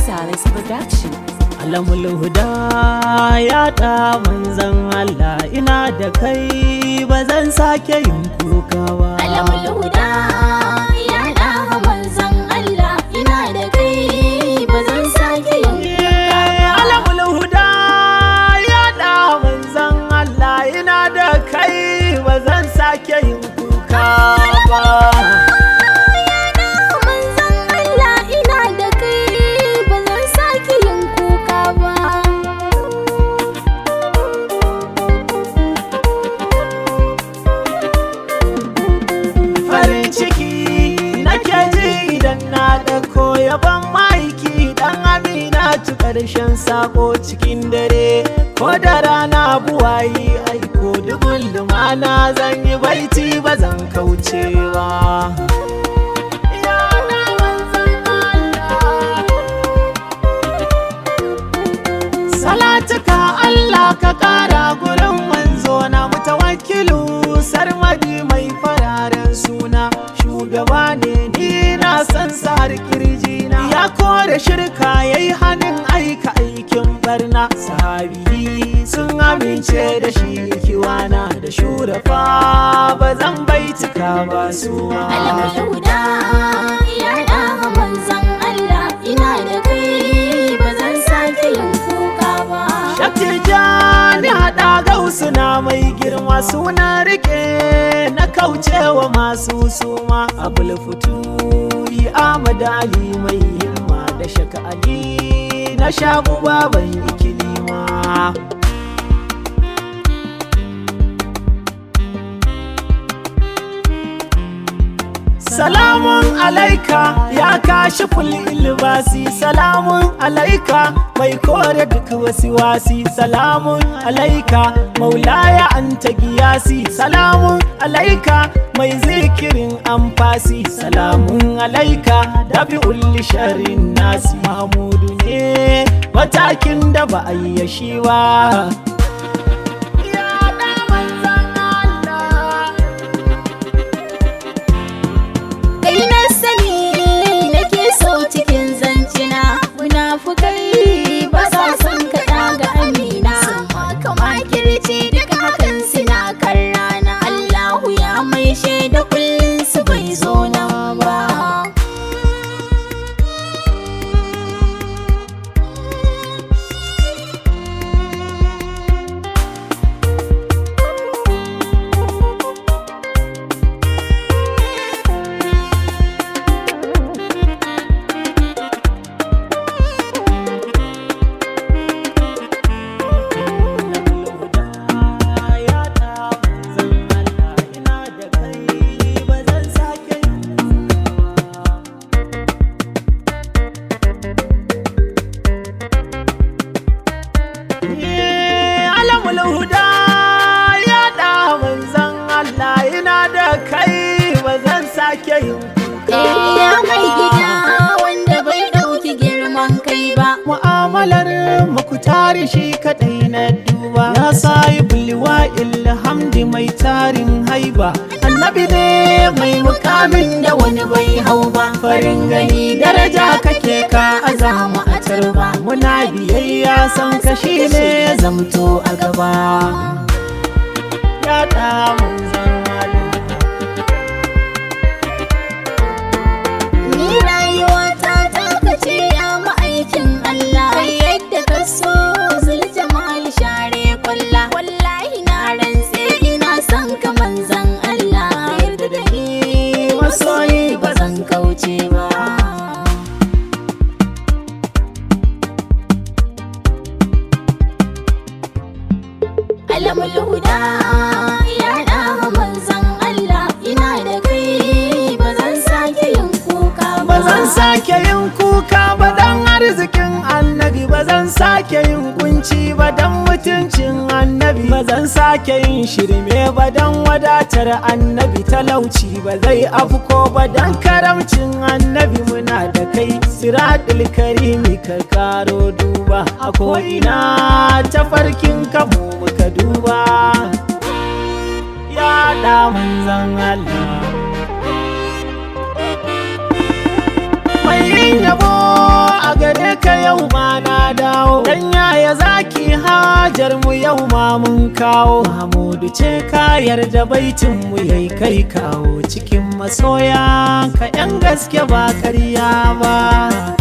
Salis Production. alamul huda ya da manzan Allah ina da kai ba zan sake yin kuka ba Alamul huda ya ɗaha manzon Allah ina da kai ba zan sake yin Eh, alamul huda ya da manzan Allah ina da kai ba zan sake yin kuka ba manzon Allah ina da kai ba zan sake yin kuka ba. farin ciki nake ji idan na ɗauko yaban maiki dan amina tu ƙarshen sako cikin dare ko da rana buwayi aiko dubun lumana zan yi baiti ba zan kaucewa Ya na manzon Allah. Salatuka Allah ka kara gurin manzo na mutawakkilu sarmadi mai fararen suna shugaba ne ni na san sar kirjina ya kore shirka yayi hannun aika aikin barna sahabi sun amince da shi kiwana da shurafa ba zan baitika ba suwa Alamul huda ya ɗaha manzon Allah ina da kai ba zan sake yin kuka ba. Shattijani haɗa gausu na mai girma suna rike na kaucewa masu suma abul yi Ahmad Ali mai himma da shaka Ali na shagu baban ikilima Salamun alaika ya kashi ilbasi Salamun alaika mai kore duka wasu wasi Salamun alaika maulaya anta giyasi Salamun alaika mai zikirin amfasi Salamun alaika dafi ulli sharin nasi Mahmudu ne matakin da ba a yi yashi ba Ya da manzan Allah Kai na sani nake so cikin zancina munafukai ba sa son ka ga amina kama kirci duka hakan suna kan rana Allahu ya mai shaida kullum su bai zo nan ba Alamul huda ya da manzan Allah ina da kai ba zan sake yin kuka. ya mai gida wanda bai ɗauki girman kai ba Mu'amalar mukutari shi kadai na duba. Ya sayi bulwa ilhamdi mai tarin haiba. Annabi ne mai mukamin da wani bai hau ba. Farin gani daraja kake ka azama a tarba. Muna biyayya san kashi ne ya zamto a gaba. Ya da manzan Allah. Ni rayuwata ta kace ya ma'aikin Allah Kai yadda ka so zuljamal share kwalla Wallahi na rantse ina son ka manzan Allah Yarda da ni masoyi ba zan kauce ba Alamul huda ya ɗaha manzan Allah ina da kai ba zan sake yin kuka ba ba zan sake yin kuka ba dan arzikin annabi ba zan sake yin kunci ba dan mutuncin annabi ba zan sake yin shirme ba dan wadatar annabi talauci ba zai afko ba dan karamcin annabi muna da kai siratul karimi ka karo duba a ko'ina tafarkin kamu muka duba ya da manzan Allah mai yin yabo a gare ka zaki hajar mu yau ma mun kawo Hamudu ce ka yarda baitin mu yayi kai kawo cikin masoya ka yan gaske ba karya ba